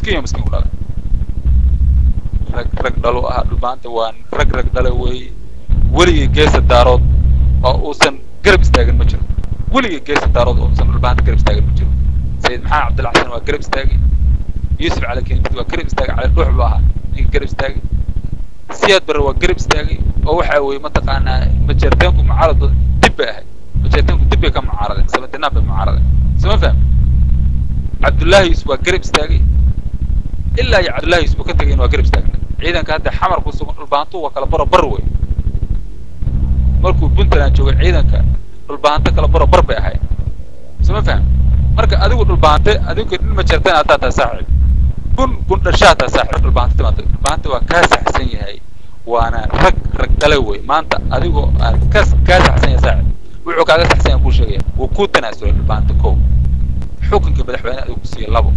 miskiin iyo miskiin ku dhalay rag rag dhalo ahaa dhulbaanta waa rag rag dhale weeye weligii geesa daarood oo uusan garab istaagin ma jiro weligii geesa daarood oo uusan dhulbaanta garab istaagin ma jiro sayid maxamed cabdilla xasan waa garab istaagay yuusuf cali kenimid waa garab istaagay cali dhuux buu ahaa ninka garab istaagay siyaad barre waa garab istaagay oo waxa weeye mataqaanaa majeerteenku mucaarado dib bay ahayd majeerteenku dib bay ka mucaaradeen samadinaan bay mucaaradeen sama faham cabdullaahi yuusuf waa garab istaagay ilaa iyo cabdullaahi yuusuf uu ka tegayn waa garab istaagna ciidanka hadda xamar ku sugan dhulbaantu waa kala baro bar wey markuu puntland joogay ciidanka dhulbaanto kala baro bar bay ahayd sama faham marka adigu dhulbaante adigu nin majeerteen haddaa tahay saaxiib bun bun dhashaa tahay saaxiib dhulbaanta timaada dhulbaanta waa kaa saxsan yahay waana rag rag dhale wey maanta adigoo aad ka kaa saxsan yahay saaxiib wuxuu kaaga saxsan yahay kuu sheegaya wuu kuu tanaasulay dhulbaanta kow xukunka madaxweyne adigu ku siiya labo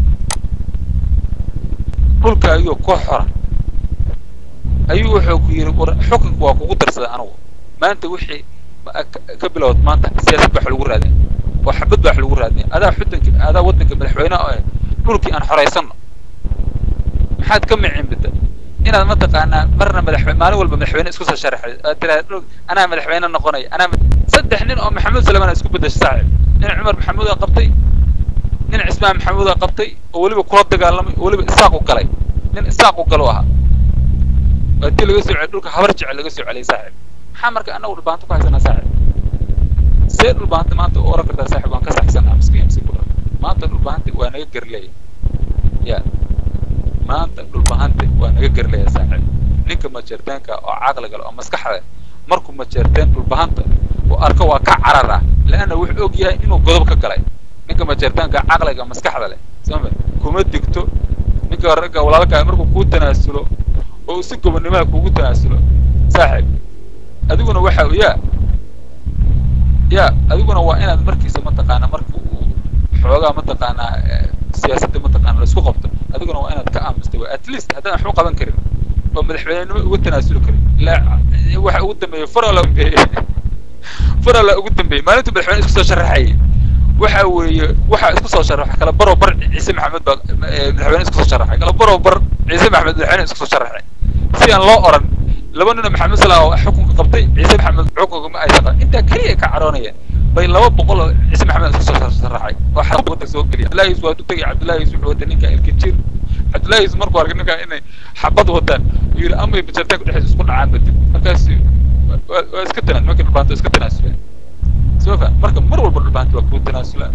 dhulka ayuu ku xora ayuu wuxuu ku yidhi war xukunka waa kugu darsaday anigu maanta wixii ka bilowd maanta siyaasad baa wax lagu raadin oo xabad baa wax lagu raadin adaa xudanka adaa waddanka madaxweyne oo dhulkii aan xoraysano maxaad ka micin bida inaad mataqaanaa marna madaxweyne maalin walba madaxweyne isku soo sharaxay aad tiraahda dhul anaa madaxweyne noqonaya anaa saddex nin oo maxamuud salamaan isku bedeshay saaxiib nin cumar maxamuud aa qabtay nin cismaan maxamuud aa qabtay oo weliba kula dagaalamay oo weliba isaaq u galay nin isaaq u galo ahaa waa tii laga soo celiyay dhulka habar jecel laga soo celiyay saaxiib maxaa marka anagu dhulbaanto ku haysanaa saaxiib see dhulbaanta maanta u oran kartaa saaxiib waan ka saxsanaa miskiin miskiin kula maanta dhulbaanta waa naga gerleeya ya maanta dhulbahante waa naga gerleeya saaxiib ninka majeerteenka oo caqliga leh oo maskaxda markuu majeerteen dhulbahanta uu arko waa ka carar ah leanna wuxuu og yahay inuu godob ka galay ninka majeerteenka caqliga maskaxda leh sama kuma digto ninka ragga walaalkaa markuu kuu tanaasulo oo si gobonnimaha kugu tanaasulo saaxiib adiguna waxa yaa ya adiguna waa inaad markiisa mataqaanaa marka uu xoogaa mataqaanaa siyaasadda mataqaana laisku qabto adiguna waa inaad ka aamusta at least haddaan waxba qaban karin oo madaxweynenimo uga tanaasuli karin ilaa waxa ugu dambeeyey farala farala ugu dambeeyey maalintuu madaxweyne isku soo sharaxayay waxa weeye waxa isku soo sharaxay kala baro bar ciise maxamed baa madaxweyne isku soo sharaxay kala baro bar ciise maxamed madaxweyne isku soo sharaxay si aan loo oran laba nin oo maxamed salah oo xukunka qabtay ciise maxamed xukunka ma aysan qabin intaa keliya ka caroonayeen bay laba boqol oo ciise maxamed isku soo sharaxay oo xaq wadda soo geliya cabdullahi yusuf waa u tegay cabdullahi yusuf wuxuu watay ninka ilkijir cabdullahi yusuf markuu arkay ninka inay xabad wataan uu yidhi amay bajartaanku dhexdiisa isku dhacaan badib markaas waa iska tanaa markii dhulbaanta iska tanaasuleen soo fa marka mar walba dhulbaanta waa kuu tanaasulaan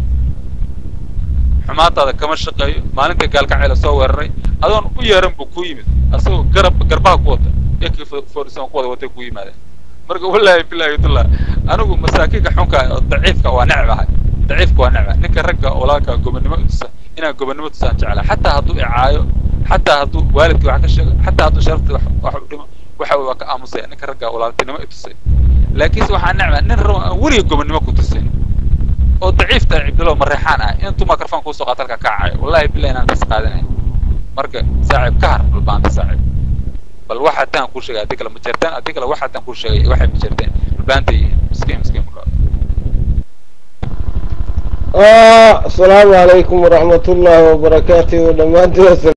xumaataada kama shaqeeyo maalinta gaalkacayla soo weeraray adoon u yeeran buu ku yimid asagoo garab garbaha ku wata ekii forison ku wada watay ku yimaadeen marka wallaahi billahi watalah anigu masaakiinka xunka oo daciifka waa necbahay daciifka waa necba ninka ragga walaalka gobonnimo tusa inaan gobonnimo tusaan jeclaa xataa hadduu icaayo xataa hadduu waalidkii wax ka sheego xataa hadduu sharaftii wax u dhimo waxa waa ka aamusaya ninka ragga walaaltinimo i tusay laakiinse waxaa necbaa nin rabo aan weliga gobonnimo ku tusin oo daciifta cibdilo mareexaan ah intuu microphone kuusoo qaata halka kacayo wallahi billahi inaan kas qaadanay marka saaxiib ka har dhulbaanta saaxiib bal waxa taan kuu sheegay haddii kale ma jirtaan haddii kale waxa taan kuu sheegay waxay ma jirteen dhulbaanta iyo miskiin miskiin ku asalaamu calaykum waraxmat ullaahi wabarakaatuhu dhammaantiin